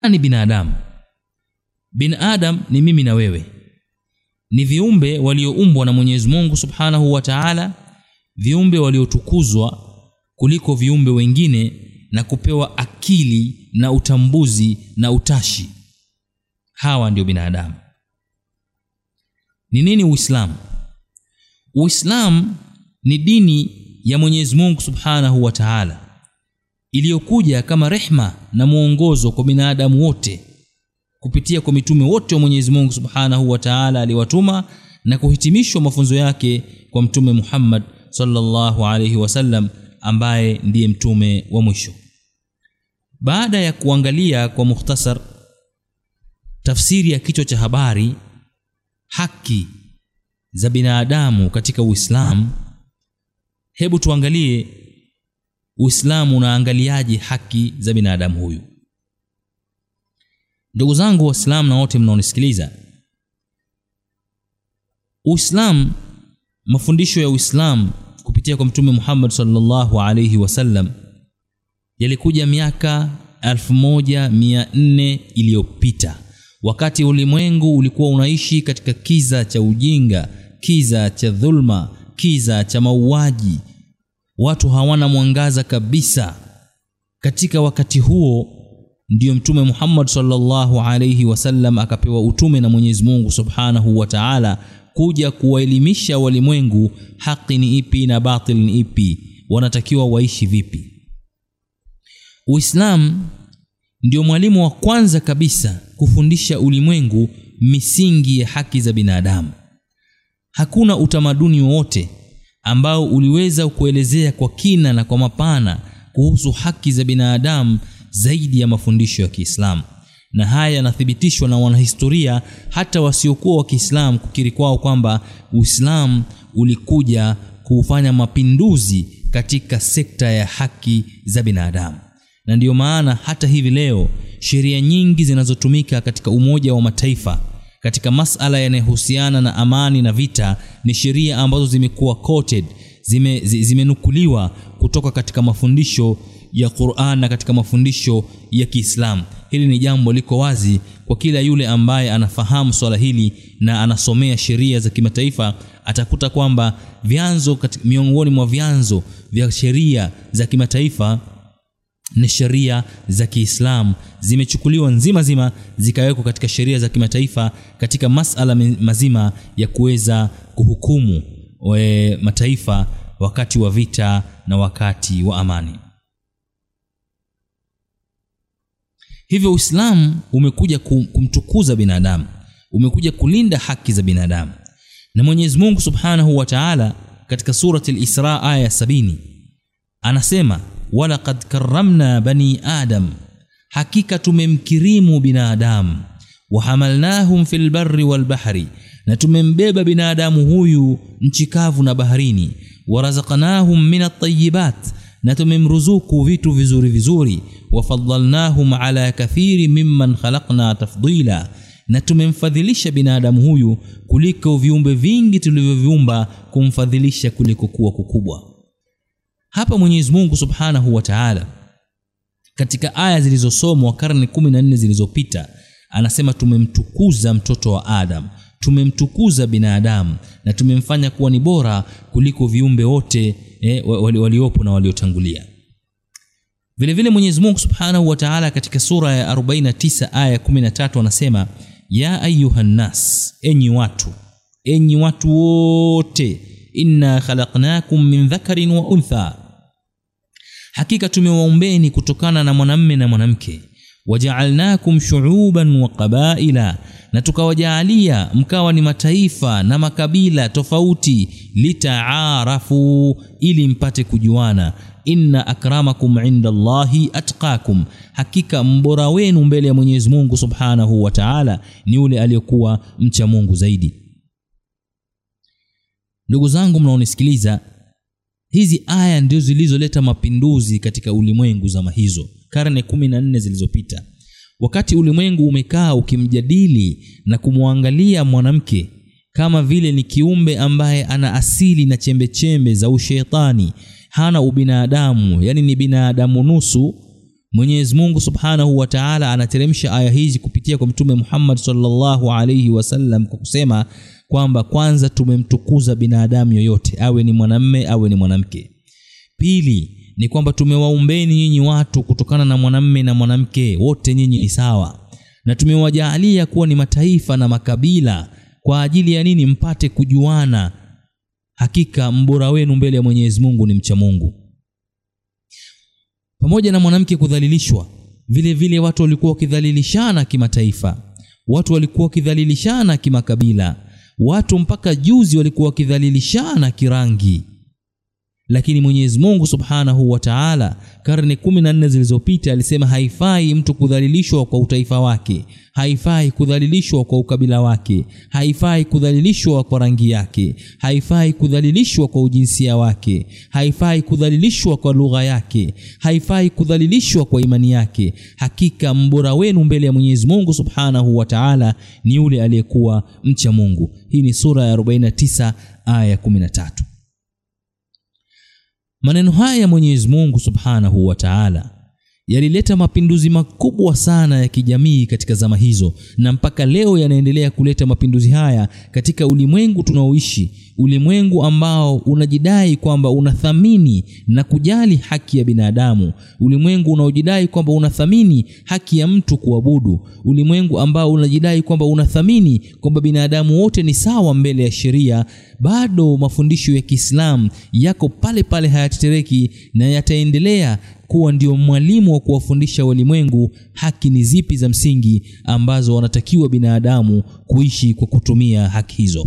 nani binadamu bin adam ni mimi na wewe ni viumbe walioumbwa na mwenyezi mungu subhanahu wa taala viumbe waliotukuzwa kuliko viumbe wengine na kupewa akili na utambuzi na utashi hawa ndio binadamu ni nini uislamu uislamu ni dini ya mwenyezi mungu subhanahu wa taala iliyokuja kama rehma na mwongozo kwa binadamu wote kupitia kwa mitume wote wa mwenyezi mungu subhanahu wa taala aliwatuma na kuhitimishwa mafunzo yake kwa mtume muhammad sallallahu alaihi wasallam ambaye ndiye mtume wa mwisho baada ya kuangalia kwa mukhtasar tafsiri ya kichwa cha habari haki za binadamu katika uislamu hebu tuangalie uislamu unaangaliaje haki za binadamu huyu ndugu zangu waislamu na wote mnaonisikiliza uislamu mafundisho ya uislamu kupitia kwa mtume muhammad sallallahu alaihi wasallam yalikuja miaka 1400 iliyopita wakati ulimwengu ulikuwa unaishi katika kiza cha ujinga kiza cha dhulma kiza cha mauaji watu hawana mwangaza kabisa katika wakati huo ndiyo mtume muhammad sallallahu alaihi wasallam akapewa utume na mwenyezi mungu subhanahu wa taala kuja kuwaelimisha walimwengu haki ni ipi na batil ni ipi wanatakiwa waishi vipi uislamu ndio mwalimu wa kwanza kabisa kufundisha ulimwengu misingi ya haki za binadamu hakuna utamaduni wowote ambao uliweza kuelezea kwa kina na kwa mapana kuhusu haki za binadamu zaidi ya mafundisho ya kiislamu na haya yanathibitishwa na wanahistoria hata wasiokuwa wa kiislamu kukiri kwao kwamba uislamu ulikuja kufanya mapinduzi katika sekta ya haki za binadamu na ndiyo maana hata hivi leo sheria nyingi zinazotumika katika umoja wa mataifa katika masala yanayohusiana na amani na vita ni sheria ambazo zimekuwa quoted zime, zimenukuliwa kutoka katika mafundisho ya Qur'an na katika mafundisho ya Kiislamu. Hili ni jambo liko wazi kwa kila yule ambaye anafahamu swala hili na anasomea sheria za kimataifa, atakuta kwamba vyanzo miongoni mwa vyanzo vya sheria za kimataifa ni sheria za Kiislamu zimechukuliwa nzima zima zikawekwa katika sheria za kimataifa katika masala mazima ya kuweza kuhukumu we mataifa wakati wa vita na wakati wa amani. Hivyo Uislamu umekuja kumtukuza binadamu, umekuja kulinda haki za binadamu. Na Mwenyezi Mungu Subhanahu wa Ta'ala katika surati al-Isra aya ya sabini anasema walaqad karramna bani adam hakika tumemkirimu binadamu wahamalnahum fil barri wal bahri na tumembeba binadamu huyu nchi kavu na baharini warazaqnahum min at-tayyibat na tumemruzuku vitu vizuri vizuri wafadhalnahum ala kathiri mimman khalaqna tafdila na tumemfadhilisha binadamu huyu kuliko viumbe vingi tulivyoviumba kumfadhilisha kuliko kuwa kukubwa hapa Mwenyezi Mungu Subhanahu wa Ta'ala katika aya zilizosomwa karne 14 zilizopita anasema tumemtukuza mtoto wa Adam tumemtukuza binadamu na tumemfanya kuwa ni bora kuliko viumbe wote eh, waliopo na waliotangulia vile vile Mwenyezi Mungu Subhanahu wa Ta'ala katika sura ya 49 aya 13 anasema ya ayuhan nas enyi watu enyi watu wote inna khalaqnakum min dhakarin wa untha hakika tumewaumbeni kutokana na mwanamme na mwanamke wajaalnakum shuuban wa qabaila na tukawajaalia mkawa ni mataifa na makabila tofauti litaarafu ili mpate kujuana inna akramakum inda Allahi atqakum hakika mbora wenu mbele ya Mwenyezi Mungu Subhanahu wa Ta'ala ni yule aliyekuwa mcha Mungu zaidi ndugu zangu mnaonisikiliza hizi aya ndio zilizoleta mapinduzi katika ulimwengu zama hizo karne kumi na nne zilizopita wakati ulimwengu umekaa ukimjadili na kumwangalia mwanamke kama vile ni kiumbe ambaye ana asili na chembechembe za ushetani hana ubinadamu yani ni binadamu nusu Mwenyezi Mungu Subhanahu wa Ta'ala anateremsha aya hizi kupitia kwa Mtume Muhammad sallallahu alayhi wasallam kwa kusema kwamba kwanza tumemtukuza binadamu yoyote, awe ni mwanamme awe ni mwanamke. Pili ni kwamba tumewaumbeni nyinyi watu kutokana na mwanamme na mwanamke, wote nyinyi ni sawa, na tumewajaalia kuwa ni mataifa na makabila. Kwa ajili ya nini? Mpate kujuana. Hakika mbora wenu mbele ya Mwenyezi Mungu ni mcha Mungu. Pamoja na mwanamke kudhalilishwa, vile vile watu walikuwa wakidhalilishana kimataifa, watu walikuwa wakidhalilishana kimakabila, watu mpaka juzi walikuwa wakidhalilishana kirangi lakini Mwenyezi Mungu Subhanahu wa Ta'ala karne kumi na nne zilizopita alisema haifai mtu kudhalilishwa kwa utaifa wake, haifai kudhalilishwa kwa ukabila wake, haifai kudhalilishwa kwa rangi yake, haifai kudhalilishwa kwa ujinsia wake, haifai kudhalilishwa kwa lugha yake, haifai kudhalilishwa kwa imani yake. Hakika mbora wenu mbele ya Mwenyezi Mungu Subhanahu wa Ta'ala ni yule aliyekuwa mcha Mungu. Hii ni sura ya 49 aya 13. Maneno haya ya Mwenyezi Mungu Subhanahu wa Ta'ala yalileta mapinduzi makubwa sana ya kijamii katika zama hizo, na mpaka leo yanaendelea kuleta mapinduzi haya katika ulimwengu tunaoishi, ulimwengu ambao unajidai kwamba unathamini na kujali haki ya binadamu, ulimwengu unaojidai kwamba unathamini haki ya mtu kuabudu, ulimwengu ambao unajidai kwamba unathamini kwamba binadamu wote ni sawa mbele ya sheria. Bado mafundisho ya Kiislamu yako pale pale, hayatetereki na yataendelea kuwa ndio mwalimu wa kuwafundisha walimwengu haki ni zipi za msingi ambazo wanatakiwa binadamu kuishi kwa kutumia haki hizo.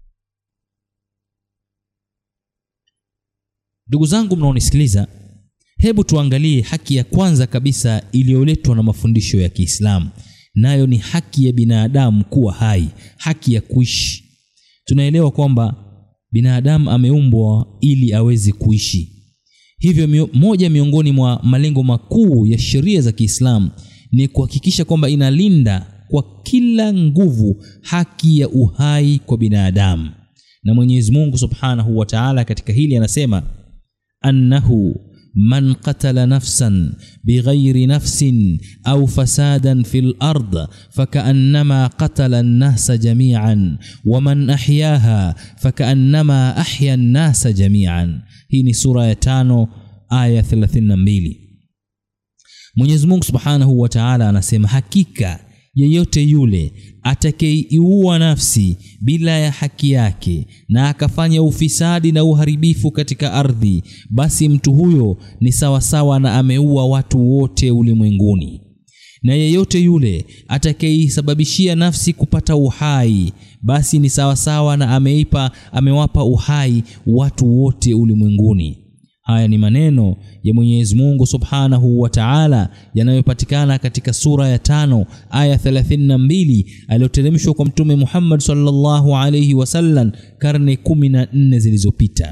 Ndugu zangu mnaonisikiliza, hebu tuangalie haki ya kwanza kabisa iliyoletwa na mafundisho ya Kiislamu, nayo ni haki ya binadamu kuwa hai, haki ya kuishi. Tunaelewa kwamba binadamu ameumbwa ili aweze kuishi. Hivyo mio, moja miongoni mwa malengo makuu ya sheria za Kiislamu ni kuhakikisha kwamba inalinda kwa kila nguvu haki ya uhai kwa binadamu. Na Mwenyezi Mungu Subhanahu wa Ta'ala katika hili anasema annahu man qatala nafsan bighairi nafsin au fasadan fil ard fakaannama qatala an-nasa jami'an wa man ahyaha fakaannama ahya an-nasa jami'an. Hii ni sura ya tano aya 32. Mwenyezi Mungu Subhanahu wa Ta'ala anasema hakika yeyote yule atakayeiua nafsi bila ya haki yake na akafanya ufisadi na uharibifu katika ardhi, basi mtu huyo ni sawasawa na ameua watu wote ulimwenguni. Na yeyote yule atakayeisababishia nafsi kupata uhai, basi ni sawasawa na ameipa amewapa uhai watu wote ulimwenguni. Haya ni maneno ya Mwenyezi Mungu Subhanahu wa Ta'ala yanayopatikana katika sura ya tano aya 32 aliyoteremshwa kwa Mtume Muhammad sallallahu alayhi wasallam karne kumi na nne zilizopita.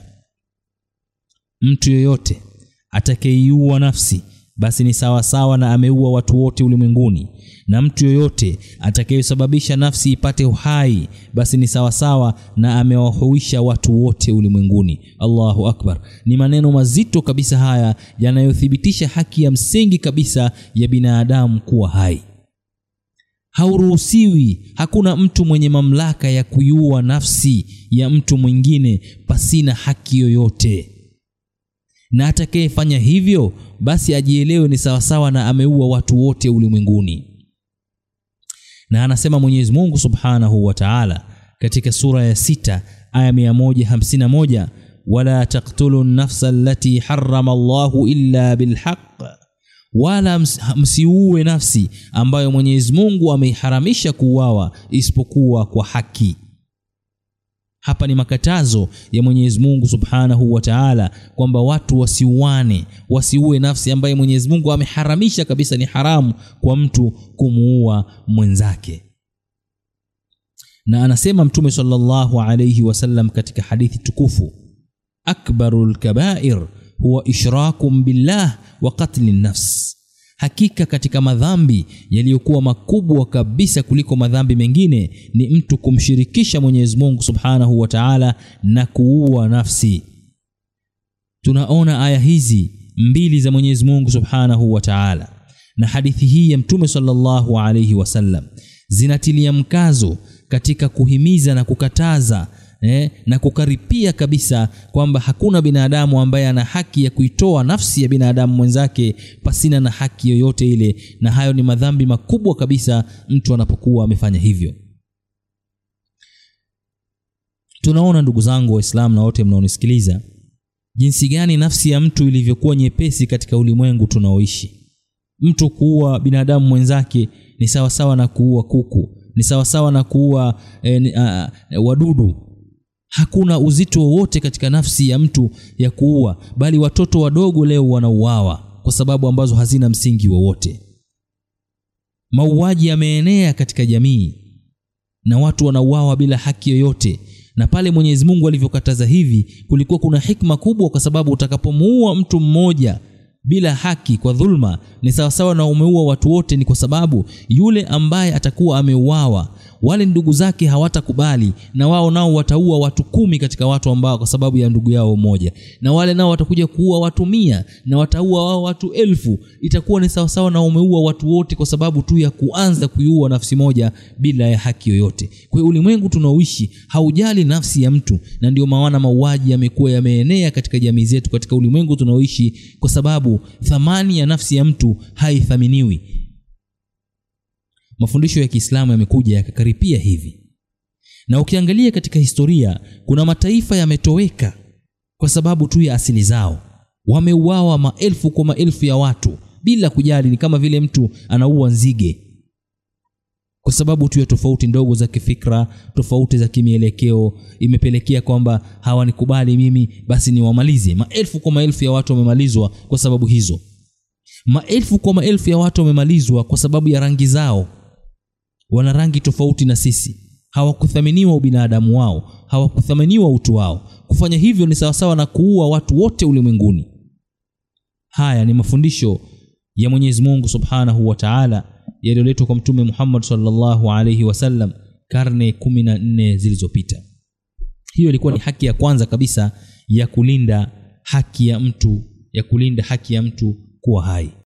Mtu yoyote atakayeiua nafsi basi ni sawa sawa na ameua watu wote ulimwenguni, na mtu yoyote atakayesababisha nafsi ipate uhai basi ni sawa sawa na amewahuisha watu wote ulimwenguni. Allahu akbar! Ni maneno mazito kabisa haya yanayothibitisha haki ya msingi kabisa ya binadamu kuwa hai. Hauruhusiwi, hakuna mtu mwenye mamlaka ya kuiua nafsi ya mtu mwingine pasina haki yoyote na atakayefanya hivyo basi ajielewe ni sawasawa na ameua watu wote ulimwenguni. Na anasema Mwenyezi Mungu Subhanahu wa Ta'ala katika sura ya sita aya 151, wala taqtulu nafsa allati harrama Allahu illa bilhaq, wala msiue nafsi ambayo Mwenyezi Mungu ameiharamisha kuuawa isipokuwa kwa haki. Hapa ni makatazo ya Mwenyezi Mungu Subhanahu wa Ta'ala kwamba watu wasiuane, wasiue nafsi ambaye Mwenyezi Mungu ameharamisha kabisa, ni haramu kwa mtu kumuua mwenzake. Na anasema Mtume sallallahu alayhi wasallam katika hadithi tukufu, akbarul kabair huwa ishrakum billah wa qatli nafs Hakika katika madhambi yaliyokuwa makubwa kabisa kuliko madhambi mengine ni mtu kumshirikisha Mwenyezi Mungu Subhanahu wa Ta'ala na kuua nafsi. Tunaona aya hizi mbili za Mwenyezi Mungu Subhanahu wa Ta'ala na hadithi hii ya mtume sallallahu alayhi wasallam zinatilia mkazo katika kuhimiza na kukataza eh, na kukaripia kabisa kwamba hakuna binadamu ambaye ana haki ya kuitoa nafsi ya binadamu mwenzake pasina na haki yoyote ile na hayo ni madhambi makubwa kabisa mtu anapokuwa amefanya hivyo tunaona ndugu zangu waislamu na wote mnaonisikiliza jinsi gani nafsi ya mtu ilivyokuwa nyepesi katika ulimwengu tunaoishi mtu kuua binadamu mwenzake ni sawasawa na kuua kuku ni sawasawa na kuua e, a, wadudu hakuna uzito wowote katika nafsi ya mtu ya kuua bali watoto wadogo leo wanauawa kwa sababu ambazo hazina msingi wowote mauaji yameenea katika jamii na watu wanauawa bila haki yoyote na pale mwenyezi mungu alivyokataza hivi kulikuwa kuna hikma kubwa kwa sababu utakapomuua mtu mmoja bila haki kwa dhulma ni sawasawa na umeua watu wote ni kwa sababu yule ambaye atakuwa ameuawa wale ndugu zake hawatakubali na wao nao wataua watu kumi katika watu ambao kwa sababu ya ndugu yao mmoja na wale nao watakuja kuua watu mia na wataua wao watu elfu itakuwa ni sawasawa na umeua watu wote kwa sababu tu ya kuanza kuiua nafsi moja bila ya haki yoyote kwa hiyo ulimwengu tunaoishi haujali nafsi ya mtu na ndio maana mauaji yamekuwa yameenea katika jamii zetu katika ulimwengu tunaoishi kwa sababu thamani ya nafsi ya mtu haithaminiwi mafundisho ya kiislamu yamekuja yakakaripia hivi na ukiangalia katika historia kuna mataifa yametoweka kwa sababu tu ya asili zao wameuawa maelfu kwa maelfu ya watu bila kujali ni kama vile mtu anaua nzige kwa sababu tu ya tofauti ndogo za kifikra tofauti za kimielekeo imepelekea kwamba hawanikubali mimi basi niwamalize maelfu kwa maelfu ya watu wamemalizwa kwa sababu hizo maelfu kwa maelfu ya watu wamemalizwa kwa sababu ya rangi zao wana rangi tofauti na sisi hawakuthaminiwa ubinadamu wao hawakuthaminiwa utu wao kufanya hivyo ni sawasawa na kuua watu wote ulimwenguni haya ni mafundisho ya mwenyezi mungu subhanahu wa taala yaliyoletwa kwa mtume muhammad salllahu alaihi wasallam karne kumi na nne zilizopita hiyo ilikuwa ni haki ya kwanza kabisa ya kulinda haki ya mtu ya kulinda haki ya mtu kuwa hai